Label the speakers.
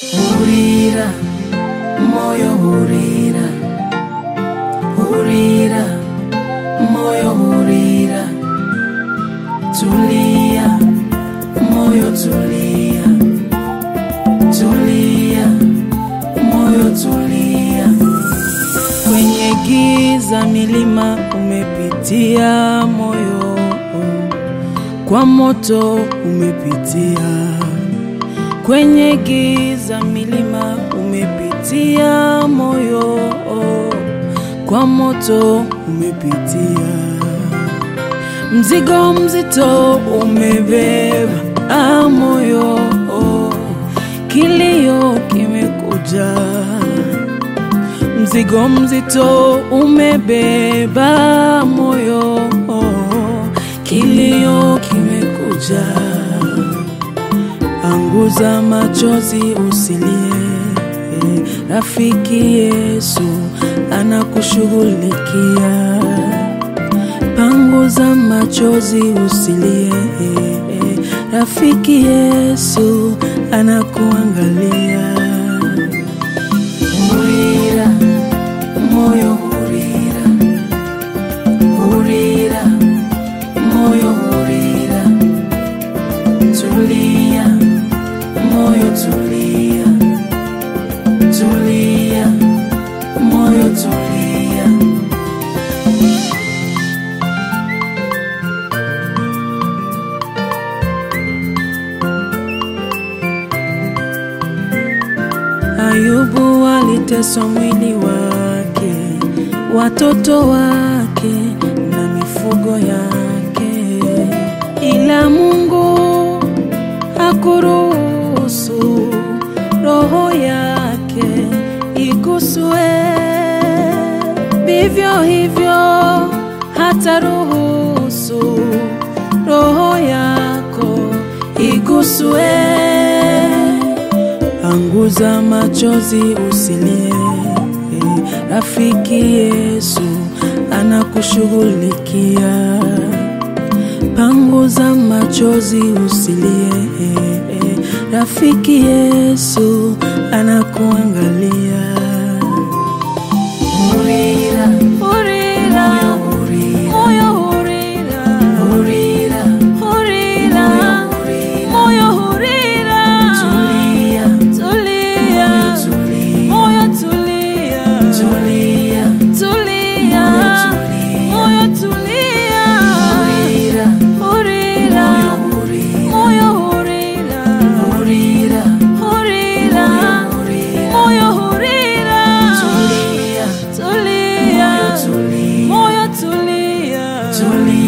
Speaker 1: Hurira, moyo hurira, hurira, moyo hurira, tulia, moyo tulia, tulia, moyo tulia. Kwenye giza milima umepitia moyo, kwa moto umepitia kwenye giza milima umepitia moyo, kwa moto umepitia, mzigo mzito umebeba ah, moyo, kilio kimekuja, mzigo mzito umebeba moyo, kilio kimekuja Anguza machozi usilie, rafiki Yesu anakushughulikia. Panguza machozi usilie, rafiki Yesu anakuangalia. Hurira, moyo hurira, hurira, moyo hurira, tulia moyo tulia, tulia, moyo tulia. Ayubu aliteswa mwili wake, watoto wake na mifugo yake, ila Mungu hakuruhusu roho yake iguswe. Vivyo hivyo hata ruhusu roho yako iguswe. Anguza machozi usilie, rafiki Yesu anakushughulikia. Panguza machozi usilie, rafiki Yesu anakuangalia. Hurira, hurira, moyo hurira, hurira, hurira, moyo hurira, tulia, tulia, moyo tulia, tulia, tulia, moyo tulia, hurira, hurira, moyo hurira, hurira, hurira, moyo hurira, tulia, tulia, moyo tulia, tulia